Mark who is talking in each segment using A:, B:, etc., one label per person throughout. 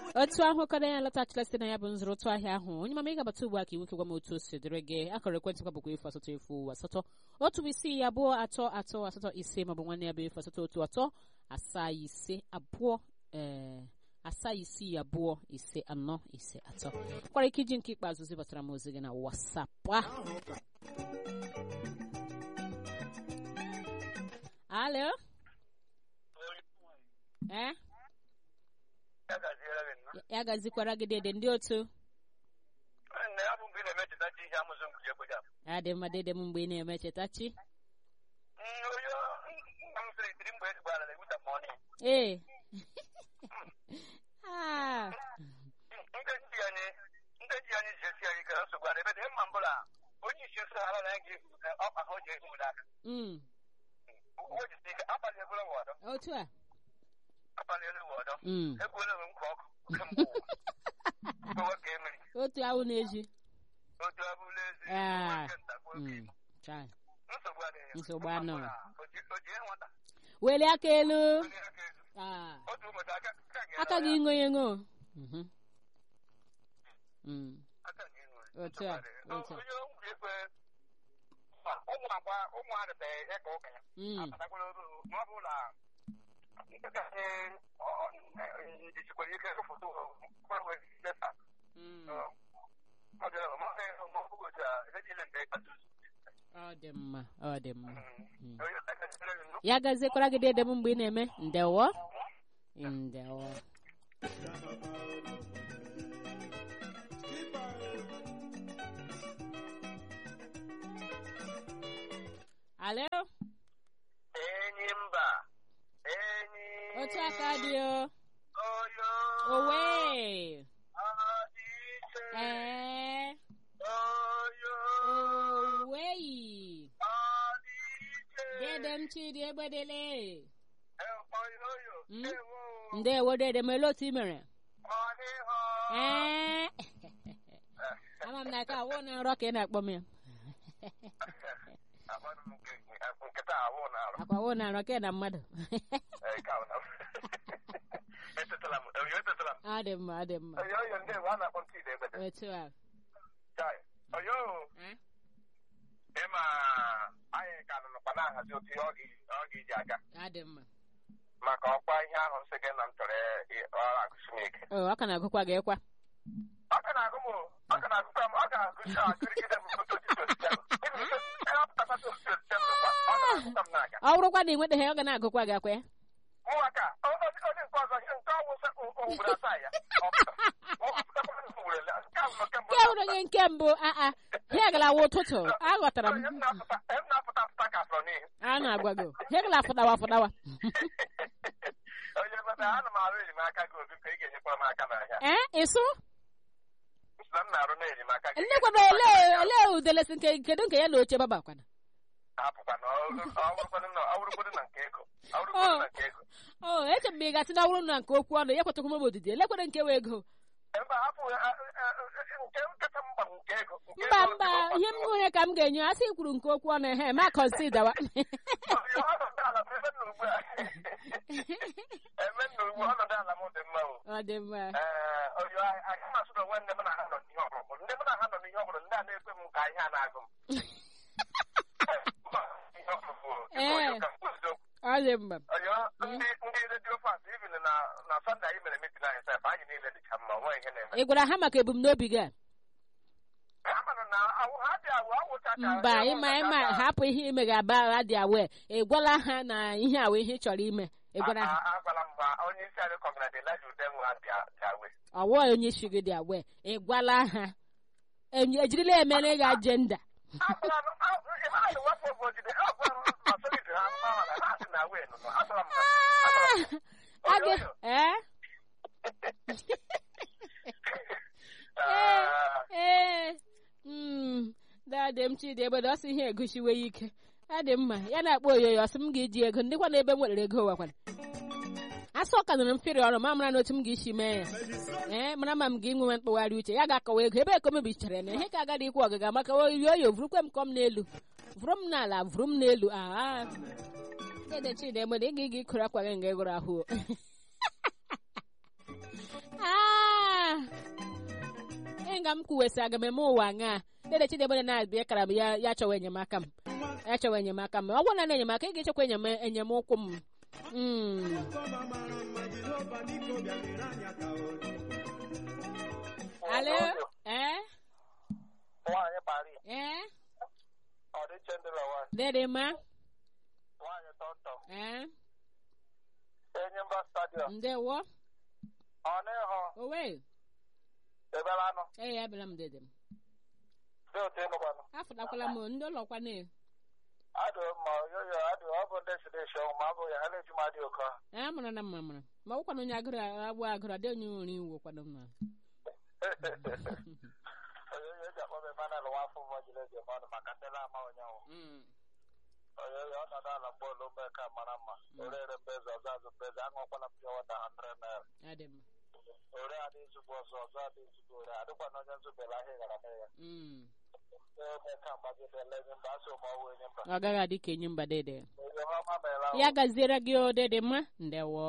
A: otu ahụ kọrọ ya lọtachila site na ya bụ nzụrụ otu ahịa ahụ onye mama ị gabata ugbu a ka iweke gwa m otu o si dịrị gị akọrọ ekwentị kwa bụkwa efu asatọ efu asatọ otu isii abụọ atọ atọ asatọ ise maọbụ nwanne ya bụ efu asatọ otu atọ asaa ise abụọ ee asaa isii abụọ ise anọ ise atọ kwara ike iji nke ikpeazụ zibatara m ozi gị na wasapụ a alo ee ya gazikwara gị dede ndị otu
B: nne ya bụ mgbe ị na-emecheta chi ihe amụzụ mgbe ekweja
A: ya dị mma dede m mgbe ị na-eme chetachi
B: onye nna m sịrị tiri mgbe ezigbo ala na-egbuta mọnị
A: ee Ah,
B: ndị ji anyị ndị ji anyị ji esi anyị kere nsogbu ala ebe dị mma mbụla onye isi nsọ ala na gị ọkpa ha o ji ehi ụda aka
A: mm,
B: o jisi ike akpali egwula m ọdọ
A: otu a
B: akpali elu m ọdọ
A: Mm,
B: egwula m nkwa ọkụ kemgbe ụwa ụwa ka emeri
A: otu ahụ na-eji
B: otu abụla ezi
A: Ah,
B: nwoke ntakwa oke
A: mm,
B: imo.
A: chai.
B: nsogbu adịghị
A: Nsogbu
B: Ụmụ
A: anọghị.
B: agbọghọ a, o ji o ji nwata
A: welie aka elu
B: onye aka ezu
A: Ah,
B: otu ụbọchị aka aka gị
A: aka gị ṅo ṅo Mhm. Mm,
B: aka gị nwe
A: otu a otu a
B: onye nwunye ekwe ụmụ agba ụmụ adịbeghị ịka ụka ya
A: Mm,
B: abatakwala olu ma ọ bụrụ na nkịta anyị jichikwara ike foto gbanwe leta
A: mm,
B: ọ bịara ma ọ ma ọ bụghị otu a ihe niile mgbe ịkpata
A: ọ dị mma ọ dị mma Mm.
B: onye takasịrị gị nnukwu
A: ya gazikwara gị dede m mgbe ị na-eme ndewo ndewo alo
B: enyi mba enyi
A: otu aka dị o
B: oyo
A: owe
B: adị iche
A: ee
B: oyo
A: oweyi
B: adị iche
A: dede m chidi egbedele
B: oyo oyo
A: Mm.
B: ewo
A: ndewo dede m ele otu i mere
B: ọ dịghọ
A: ee ama m na ka awụ na nrọ ka ị na-akpọ m ya
B: Agbadụ m nke nkịta awụ na arụ
A: akwa awụ na nrọ ka ị na mmadụ
B: ka ọ na etetala m oyo etetala m
A: ọ dị mma ọ dị mma
B: oyo oyo ndị a na-akpọ ntị ide egbede
A: otu a
B: chai oyo
A: Eh?
B: ịma anyị ka nọ nọkwa na-ahazi otu ihe ọ ga- ọ ga-eji aga
A: ọ dị mma
B: maka ọkwa ihe ahụ nsị gị na m chọrọ ị- ọ agụsi m ike
A: o ọ ka na-agụkwa gị ịkwa
B: ọ ka na-agụ m o, ọ ka na-agụkwa m ọ ga-agụsi agụrịgide m otu osisi osisi ahụ. Ịbụ ike, ihe ọ pụtakwa osisi osisi ahụ nọkwa, ọ na-agụkwa m na-aga
A: ọ bụrụkwa na ị nwetaghị ọ ga na-agụkwa gị akwa ya
B: Ụmụaka, o- o- onye nke ọzọ ihe nke ọwụ sị- o- o ugboro asaa ya ọ pụta. Ọ pụtakwa ugboro ele. Nke ahụ nọ kemgbe
A: nke bụrụ gị nke mbụ aa ihe galawa ụtụtụ aghọtara m
B: Onye m na-apụta em na-apụta apụta ka afọ n'ihu
A: a na-agwa gị ihe gala fụdawa fụdawa
B: onye mata ana m arụ enyemaka gị obi ka ị ga-enyekwara m aka n'ahịa
A: ee ịsụ
B: Sị na m na-arụ na enyemaka gị
A: nne kwado ole ole udelesi nke kedu nke ya na oche baba kwana
B: hapụkwa na ọ wụrụkwanụ na ọ wụrụkwanụ na nke ego ọ wụrụkwanụ na nke ego
A: o eche mgbe ị gasị na ọrụ na nke okwu ọnụ ya kwetakwa m odidi elekwere nke wee ego
B: mba hapụ ya, a- a- a- nke kacha mkpa bụ nke ego Nke
A: mba
B: ego
A: mba
B: dị mkpa.
A: ihe m nwere ka m ga-enye asị kwuru nke okwu ọnụ ehe ma kọnsidawa
B: Onye ọnọdụ ala bụ ebe nna ugbu a ebe nna ugbu a, ọnọdụ ala m dị mma o
A: ọ dị mma
B: ee oyo agaghị m asụ na onwe ndị m na ha nọ n'ihe ọbụrụ ndị m na ha nọ n'ihe ọbụrụ ndị a na-ekwe m ka ihe a na-agụ m
A: Ee. ọ dị mma
B: Oyo, ndị ndị redio fans even na na Sunday anyị mere meeting anyị sef anyị niile dịcha mma nwe ihe na-eme
A: ị gwara ha maka ebumnobi gị a
B: ha mana na awụ ha dị awụ awụcha ka
A: mba ịma ịma hapụ ihe ime ga-aba ha dị awe ị gwala ha na ihe awa ihe ị chọrọ ime ị gwara ha
B: agwala m ha onye isi anyị kọmina dị laji udenwu ha dị awe
A: ọwụ onye isi gị dị awe ị gwala ha Enyi- ejirila emere gị ajenda
B: agwala m ịmara na wepụ oge ojide agwala m ma solid ha mgbaghara ha dị na awe nọ agwala m ha
A: a gị ee ee mm, dade m chidi egbede ọ sị ihe egosiwe ya ike ọ dị mma ya na-akpọ oyoyo ọsị m ga-eji ego ndịkwa na ebe m nwere ego wakwana asị ọ ka nụrụ m fịrị ọrụ ma mara na otu m ga-esi mee ya ee mara ma m ga-enwe mkpụgharị uche ya ga-akọwa ego ebe eko mebichara na ihe ka agadi ikwu ọgaga maka oyoyo vurukwe m kọm n'elu vụrụ m n'ala vụrụ m n'elu aa dede chidi egbede ị ga-ịga ịkụrụ akwa gị nga ịgụrụ ahụ o. aa nga m kwuwesị aga m eme ụwa ṅaa dede chidebere na-abịa kara m ya ya chọwa enyemaka m ya chọwa enyemaka m ọ gwụ na na enyemaka ị ga-echekwa enyem enyemụkwụ m Mm. alo ee
B: Nwaanyị Paris,
A: ee
B: ọ dị Chandler nwaanyị,
A: dede ma
B: nwaanyị Tọntọ,
A: ee
B: Enyimba Stadium,
A: ndewo
B: ọ n'ihu
A: owe
B: ebere anụ,
A: ee ya bịara m dede m
B: dị otu ịnụkwanụ.
A: afụtakwala m ndị ụlọkwa na
B: Adụ mma yoyo adụ ọ bụ ndị siri esi ọnwụ ma ọ bụ ya ha na-eji m adị oke ọha.
A: a mara na mma mara ma ọ bụkwana onye agụrụ agbụ agụrụ adị onye nwere iwu kwado mma
B: Oyoyo eji akpọ m Emmanuel Nwafọ ụmụ jiri eji eme ọnụ maka ndị na-ama onyanwụ. Oyoyo ọnọdụ ala mgbe ome ka mara mma. Orere mbeze ọzọ azụ mbeze aṅụkwala m pịa wata 100 naira.
A: adị mma
B: Ore adị izugbo ọzọ ọzọ adị izugbo ore adịkwana onye nzubere ahịa gara na ya.
A: Mm.
B: Eme ka mgbagidele enyi mba asị ụmụ ọwụ enyi mba.
A: ọ gaghị adị ka enyi mba dede
B: Oyo ọma meela ahụ.
A: ya gaziere gị o dede mma ndewo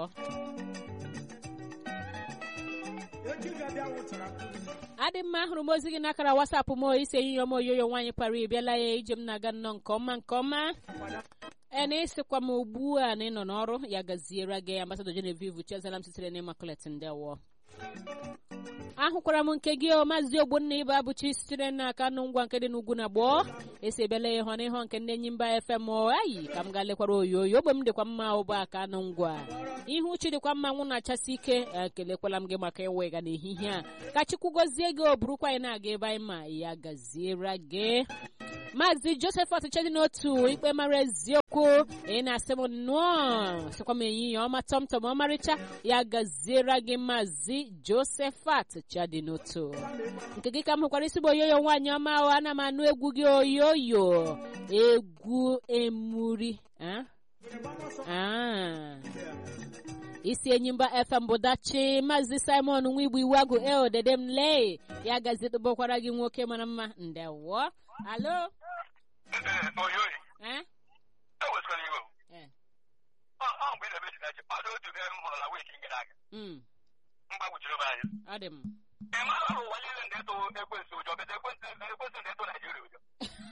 A: adị mma ahụrụ m ozi gị n'akara wasapụ m isi enyi m oyoyo nwaanyị kpara ịbịala ya ije m na-aga nnọọ nke ọma nke ọma e na ịsịkwa m ugbu a na ị nọ n'ọrụ ya gaziere gị ambasadọ Genevieve Chezala m sitere n'Immaculate ndewo ahụkwara m nke gị o maazị ogbonna ibe abụchi sitere n'aka nụ ngwa nke dị n'ugwu na gboo esi ebele ya ịhọ n'ịhọ nke ndị enyi mba fm ayi ka m gaa lekwara oyoyo ogbe m dịkwa mma ụba aka anụ ngwa ihu uchi dịkwa mma nwụ na-achasị ike ekelekwala m gị maka ịwega n'ehihie a ka chukwu gọzie gị o burukwa anyị na-aga ebe anyị ma ya gaziere gị maazị josephat chedi n'otu ikpe mara eziokwu ị na-asị m nnọọ sịkwa m ehihie ọma tọmtọm ọmarịcha ya gaziere gị maazị josephat chedi n'otu nke gị ka m hụkwara isi bụ oyoyo nwaanyị ọma ahụ ana m anụ egwu gị oyoyo egwu emuri ah? Ah. isi enyimba fm bụ dachi maazị simon nwa igbo iwu agụ eo dede m lee ya gazitụbakwara gị nwoke mara mma ndewo alo
B: Oyoyo,
A: eh?
B: ewesịkwala iwe o.
A: Eh.
B: Ọ ọ mgbe ị na-eme Chineke, ọ dị otu ebe m hụrụla wiki gara aga.
A: Mm.
B: Mgbagwojuru m anya.
A: ọ dị m
B: Ị maara na ụwa niile na-eto ekwensu ụjọ, bete ekwensu ekwensu na-eto Naijiria ụjọ.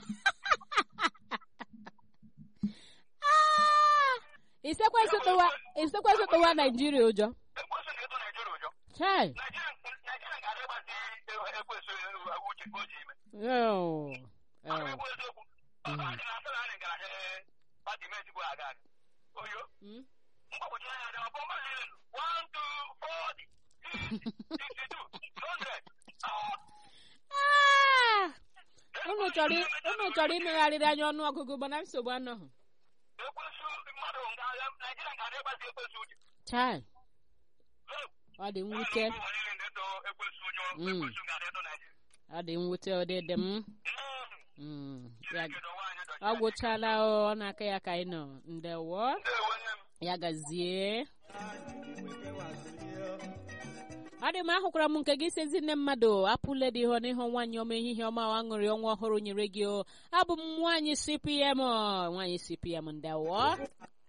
A: Ah! isekwesị tụwa isekwesị tụwa naijiria ụjọ
B: Ekwensu na-eto Naijiria ụjọ.
A: chai
B: Naijiria Naijiria ga-adị ịgbazi ekwensu uche o ji ime.
A: Oh.
B: Ọ
A: Oh.
B: bụ eziokwu. Ọ bụ anyị na-asị na anyị gara ee pati metigbu aga aga. Oyo,
A: Mm.
B: mgbagwojuru anya dị ọbụ mmadụ niile. One, two, forty, sixty-two, hundred. Ah!
A: Ah! unu chọrọ i- unu chọrọ imegharịrị anya ọnụ ọgụgụ mana nsogbu anọghị
B: ekwensu mmadụ nga naijiria ga na-egbazi ekwensu uche
A: chai ọ dị mwute
B: ụwa niile na-eto ekwensu ụjọ
A: Mm.
B: ekwensu ga na-eto naijiria
A: ọ dị mwute ọdịdị m
B: Mm.
A: Mm. ya
B: Chineke dọwa anyị dọchie
A: ọ
B: anyị.
A: gwụchala o, ọ n'aka ya ka anyị nọ ndewo
B: Ndewo nne m.
A: ya gazie ọ dị m ahụkwara m nke gị si ezi nne mmadụ apụle dị ihe n'ihu nwaanyị ọma ehihie ọma ọ aṅụrị ọnwa ọhụrụ nyere gị o abụ m nwaanyị cpm o, nwaanyị cpm ndewo